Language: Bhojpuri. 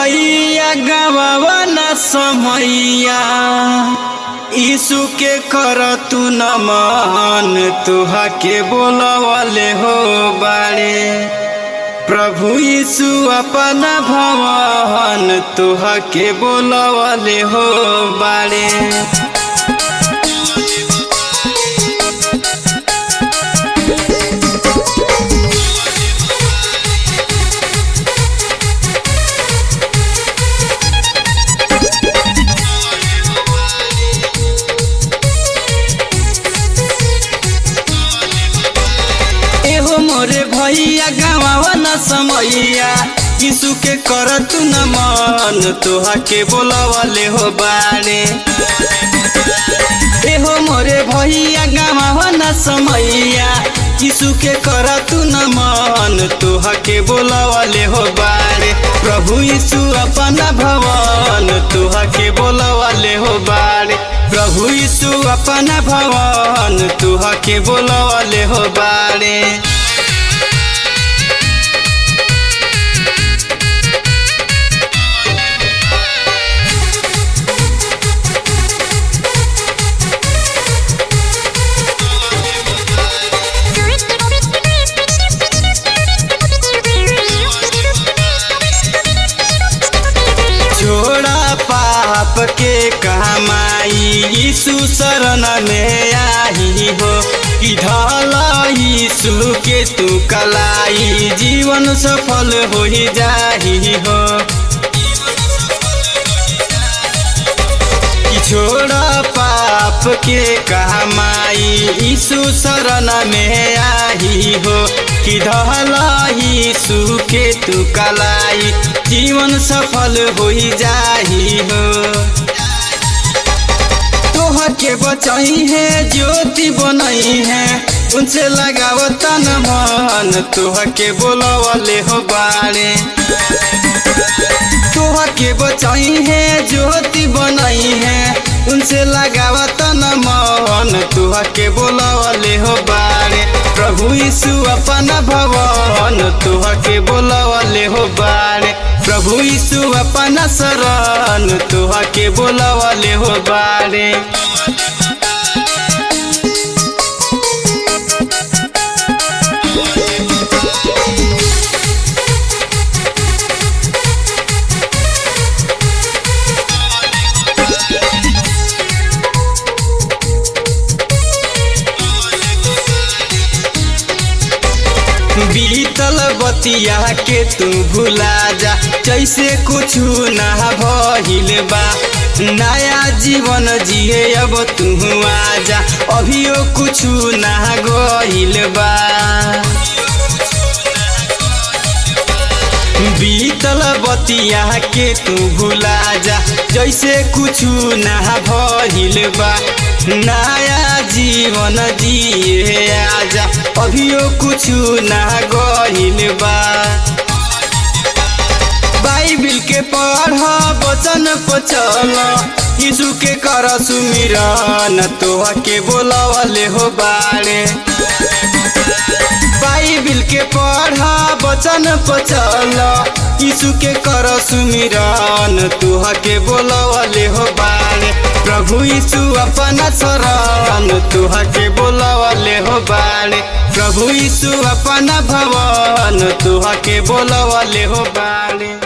भैया गवावा न समैया यीशु के कर तू न मान तुहा के बोलवले हो बाड़े प्रभु यीशु अपना भवन तुहा के बोलवले हो बाड़े एहो मोरे भैया गावा न समैया यीशु के कर तू न मन तोहा के बोलवले हो बाड़े एहो मोरे भैया गावा न समैया यीशु के कर तू न मन तोहा के बोलवले हो बाड़े प्रभु यीशु अपना भवन तोहा के बोलवले हो बाड़े प्रभु यीशु अपना भवन तोहा के बोलवले हो बाड़े छोड़ा पाप के कमाई यीशु शरण में आई हो कि ढल यीशु के तू कलाई जीवन सफल हो ही जाही हो कि छोड़ा पाप के कमाई यीशु शरण में आई हो कि ढल यीशु के तू कलाई जीवन सफल हो ही जाही हो तोह के बचाई है ज्योति बनई है उनसे लगाव तन मन तोह के बोलवले हो बाड़े तोह के बचाई है ज्योति बनई है उनसे लगाव तन मन तोह के बोलवले हो बाड़े प्रभु यीशु अपना भवन तोह के बोलवले हो बाड़े प्रभु यीशु अपना शरण तोह के बोलवले हो बाड़े बीतल बतिया के तू भुला जा जैसे कुछ ना भइल बा नया जीवन जिए अब तू आजा अभियो कुछ ना गइल बा बीतल बतिया के तू भुला जा जैसे कुछ ना भइल बा नया जीवन जिए आजा अभियो कुछ ना गइल बा बाइबिल के पढ़ वचन पचल यीशु के कर सुमिरन तोह के बोलवले हो बाड़े बाइबिल के पढ़ वचन पचल यीशु के कर सुमिरन तुह के बोलवले हो बाड़े प्रभु यीशु अपना शरण तुह के बोलवले हो बाड़े प्रभु यीशु अपना भवन तुह के बोलवले हो बाड़े